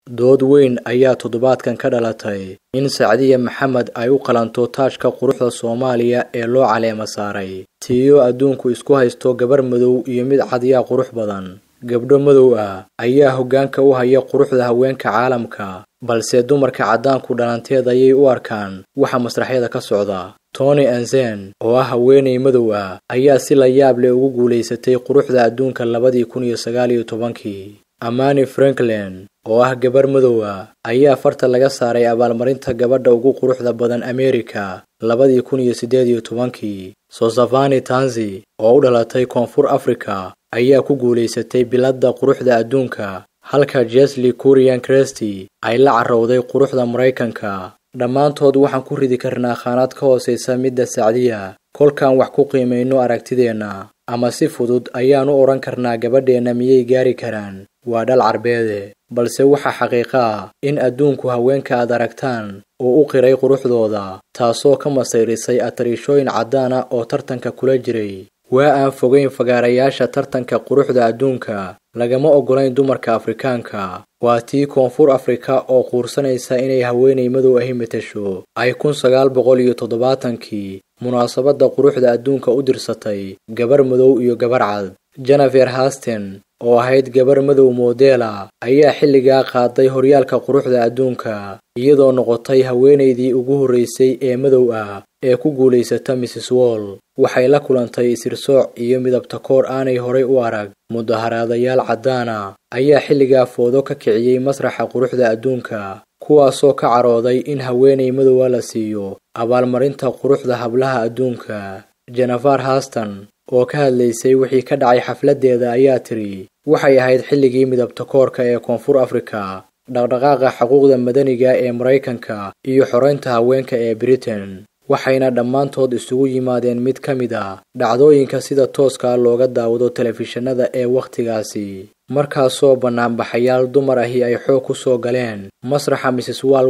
dood weyn ayaa toddobaadkan ka dhalatay in sacdiya maxamed ay u qalanto taajka quruxda soomaaliya ee loo caleema saaray tiiyo adduunku isku haysto gabar madow iyo mid cadyaa qurux badan gabdho madow ah ayaa hoggaanka u haya quruxda haweenka caalamka balse dumarka caddaanku dhalanteed ayay u arkaan waxa masraxyada ka socda tony anzen oo ah haweenay madow ah ayaa si la yaab leh ugu guulaysatay quruxda adduunka labadii kun iyo sagaal iyo tobankii amani franklin oo ah gabar madow ah ayaa farta laga saaray abaalmarinta gabadha ugu quruxda badan ameerika labadii kun iyo siddeed iyo tobankii sosafani tanzi oo u dhalatay koonfur afrika ayaa ku guulaysatay biladda quruxda adduunka halka jesli kurian cresty ay la carowday quruxda maraykanka dhammaantood waxaan ku ridi karnaa khaanad ka hoosaysa midda sacdiya kolkaan wax ku qiimayno aragtideenna ama si fudud ayaanu odhan karnaa gabadheenna miyay gaari karaan waa dhal carbeede balse waxaa xaqiiqa ah in adduunku haweenka aad aragtaan uu u qiray quruxdooda taasoo ka masayrisay atariishooyin caddaana oo tartanka kula jiray waa aan fogayn fagaarayaasha tartanka quruxda adduunka lagama oggolayn dumarka afrikaanka waa tii koonfur afrika oo quursanaysa inay haweenay madow ahi matasho ay kun sagaal boqol iyo toddobaatankii munaasabadda quruxda adduunka u dirsatay gabar madow iyo gabar cad jenefer hasten oo ahayd gabar madow moodela ayaa xilligaa qaaday horyaalka quruxda adduunka iyadoo noqotay haweenaydii ugu horraysay ee madow ah ee ku guulaysata mrs wall waxay la kulantay isirsooc iyo midabtakoor aanay horay u arag mudaharaadayaal caddaana ayaa xilligaa foodo ka kiciyey masraxa quruxda adduunka kuwaasoo ka carooday in haweenay madowa la siiyo abaalmarinta quruxda hablaha adduunka jenefar haston oo ka hadlaysay wixii ka dhacay xafladdeeda ayaa tidhi waxay ahayd xilligii midabtakoorka ee koonfur afrika dhaqdhaqaaqa xuquuqda madaniga ee maraykanka iyo xoraynta haweenka ee britain waxayna dhammaantood isugu yimaadeen mid ka mid ah dhacdooyinka sida tooska looga daawado telefishinada ee wakhtigaasi markaasoo bannaanbaxayaal dumar ahi ay xoog ku soo galeen masraxa mrs wall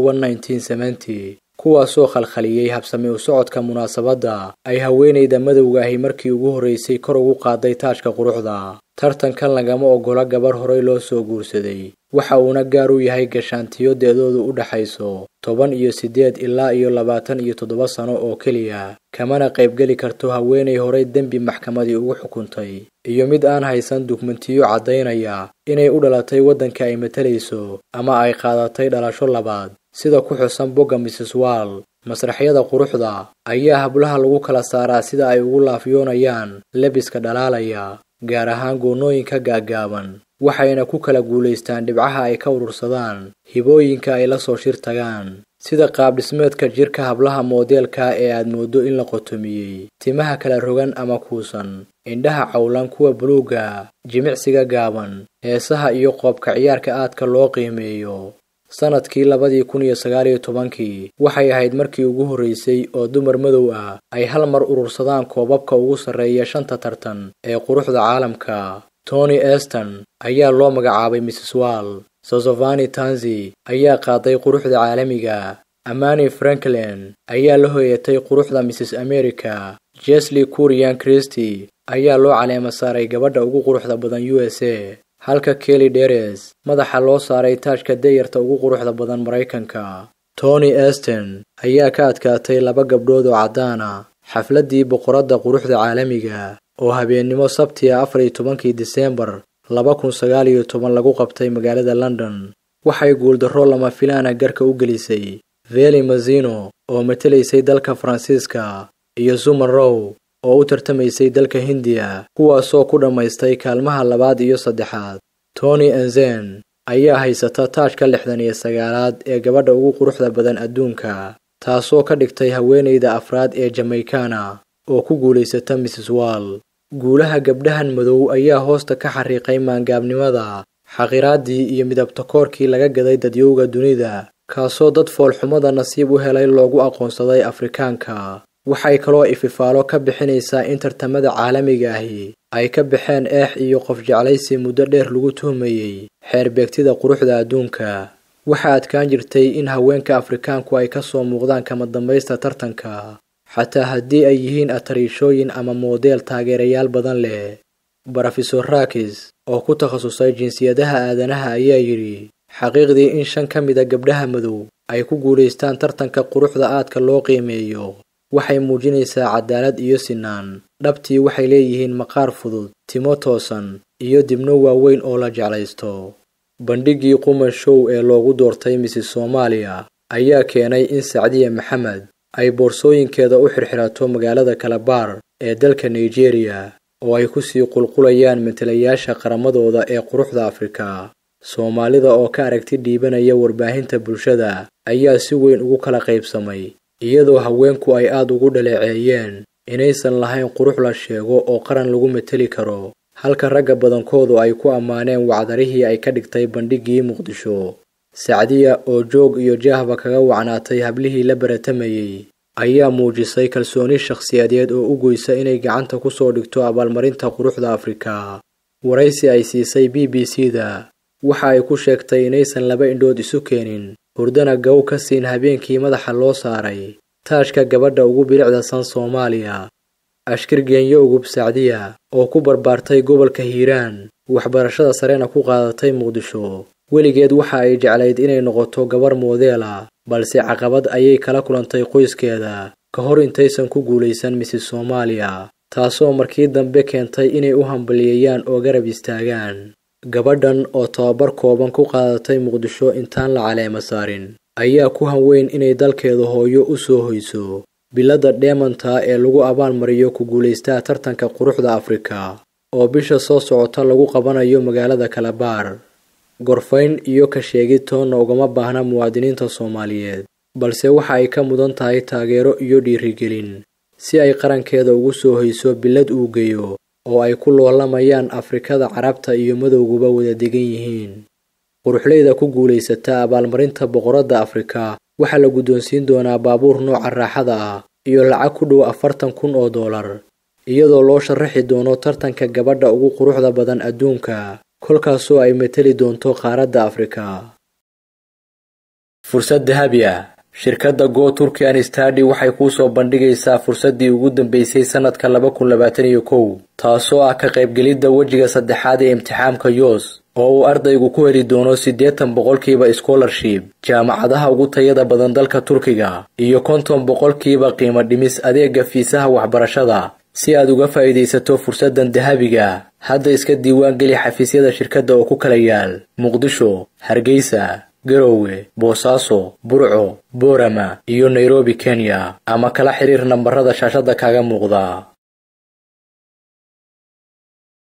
kuwaasoo khalkhaliyey habsami u socodka munaasabadda ay haweenayda madowga ahi markii ugu horraysay kor ugu qaaday taajka quruxda tartankan lagama oggola gabar horay loo soo guursaday waxa uuna gaar u yahay gashaantiyo deedoodu u dhaxayso toban iyo siddeed ilaa iyo labaatan iyo toddoba sano oo keliya kamana qaybgeli karto haweenay horay dembi maxkamadii ugu xukuntay iyo mid aan haysan dukumentiyo caddaynaya inay u dhalatay waddanka ay matalayso ama ay qaadatay dhalasho labaad sida ku xusan bogga mrs wall masraxyada quruxda ayaa hablaha lagu kala saaraa sida ay ugu laafyoonayaan lebiska dhalaalaya gaar ahaan goonnooyinka gaaggaaban waxayna ku kala guulaystaan dhibcaha ay ka urursadaan hibooyinka ay la soo shir tagaan sida qaabdhismeedka jirka hablaha moodeelka ee aad mooddo in la qotomiyey timaha kala rogan ama kuusan indhaha cawlan kuwa buluugga jimicsiga gaaban heesaha iyo qoobka ciyaarka aadka loo qiimeeyo sannadkii labadii kun iyo sagaal iyo tobankii waxay ahayd markii ugu horraysay oo dumar madow ah ay hal mar urursadaan koobabka ugu sarreeya shanta tartan ee quruxda caalamka tony eston ayaa loo magacaabay mrs wall sosofani tanzi ayaa qaaday quruxda caalamiga amani franklin ayaa la hoyatay quruxda mrs america jesli kurian christy ayaa loo caleema saaray gabadha ugu quruxda badan u s a halka kelly deres madaxa loo saaray taajka dayarta ugu quruxda badan maraykanka tony eston ayaa ka adkaatay laba gabdhood oo caddaan ah xafladdii boqoradda quruxda caalamiga oo habeennimo sabtiga afar iyo tobankii diseembar laba kun sagaal iyo toban lagu qabtay magaalada london waxay guuldarro lama filaana garka u gelisay veli mazino oo matelaysay dalka faransiiska iyo zuman row oo u tartamaysay dalka hindiya kuwaasoo ku dhammaystay kaalmaha labaad iyo saddexaad tony anzen ayaa haysata taajka lixdan iyo sagaalaad ee gabadha ugu quruxda badan adduunka taasoo ka dhigtay haweenayda afraad ee jamaykana oo ku guulaysata mrs wall guulaha gabdhahan madow ayaa hoosta ka xariiqay maangaabnimada xaqiraaddii iyo midabtakoorkii laga gaday dadyowga dunida kaasoo dad foolxumada nasiib u helay loogu aqoonsaday afrikaanka waxay kaloo ififaalo ka bixinaysaa in tartamada caalamiga ahi ay ka baxeen eex iyo qof jeclaysi muddo dheer lagu tuhmayey xeerbeegtida quruxda adduunka waxaa adkaan jirtay in haweenka afrikaanku ay ka soo muuqdaan kama dambaysta tartanka xataa haddii ay yihiin atariishooyin ama moodeel taageerayaal badan leh brofesor rakis oo ku takhasusay jinsiyadaha aadanaha ayaa yidhi xaqiiqdii in shan ka mida gabdhaha madow ay ku guulaystaan tartanka quruxda aadka loo qiimeeyo waxay muujinaysaa cadaalad iyo sinaan dhabtii waxay leeyihiin maqaar fudud timo toosan iyo dibno waaweyn oo la jeclaysto bandhiggii quman show ee loogu doortay misis soomaaliya ayaa keenay in sacdiya maxamed ay boorsooyinkeeda u xirxirato magaalada kalabaar ee dalka nigeriya oo ay ku sii qulqulayaan matalayaasha qaramadooda ee quruxda afrika soomaalida oo ka aragti dhiibanaya warbaahinta bulshada ayaa si weyn ugu kala qaybsamay iyadoo haweenku ay aad ugu dhaleeceeyeen inaysan lahayn qurux la sheego oo qaran lagu mateli karo halka ragga badankoodu ay ku ammaaneen wacdarihii ay ka dhigtay bandhiggii muqdisho sacdiya oo joog iyo jaahba kaga wacnaatay hablihii la baratamayey ayaa muujisay kalsooni shakhsiyadeed oo u goysa inay gacanta ku soo dhigto abaalmarinta quruxda afrika waraysi ay siisay b b c da waxa ay ku sheegtay inaysan laba indhood isu keenin hurdana gow ka siin habeenkii madaxa loo saaray taashka gabadha ugu bilicda san soomaaliya ashkir geenyo ugub sacdiya oo ku barbaartay gobolka hiiraan waxbarashada sarena ku qaadatay muqdisho weligeed waxa ay jeclayd inay noqoto gabar moodeela balse caqabad ayay kala kulantay qoyskeeda ka hor intaysan ku guulaysan misis soomaaliya taasoo markii dambe keentay inay u hambaliyeeyaan oo garab istaagaan gabadhan oo tababar kooban ku qaadatay muqdisho intaan la caleema saarin ayaa ku hanweyn inay dalkeeda hooyo u soo hoyso biladda dheemanta ee lagu abaalmariyo ku guulaystaa tartanka quruxda afrika oo bisha soo socota lagu qabanayo magaalada kalabaar gorfayn iyo ka sheegid toonna ugama baahna muwaadiniinta soomaaliyeed balse waxa ay ka mudan tahay taageero iyo dhiirigelin si ay qarankeeda ugu soo hoyso bilad uu geeyo oo ay ku loolamayaan afrikada carabta iyo madowguba wada degan yihiin quruxleyda ku guulaysata abaalmarinta boqoradda afrika waxaa la guddoonsiin doonaa baabuur nooca raaxada ah iyo lacag ku dhow afartan kun oo dollar iyadoo loo sharaxi doono tartanka gabadha ugu quruxda badan adduunka kolkaasoo ay mateli doonto qaaradda afrika fursad dahabi ah shirkadda go turkian stadi waxay kuu soo bandhigaysaa fursaddii ugu dambeysay sannadka laba kun labaatan iyo kow taasoo ah ka qaybgelidda wejiga saddexaad ee imtixaamka yoos oo uu ardaygu ku heli doono siddeetan boqolkiiba scholarship jaamacadaha ugu tayada badan dalka turkiga iyo konton boqolkiiba qiimo dhimis adeega fiisaha waxbarashada si aad uga faa'iidaysato fursaddan dahabiga hadda iska diiwaan geli xafiisyada shirkadda oo ku kala yaal muqdisho hargeysa garowe boosaaso burco boorama iyo nairobi kenya ama kala xiriir nambarada shaashadda kaaga muuqda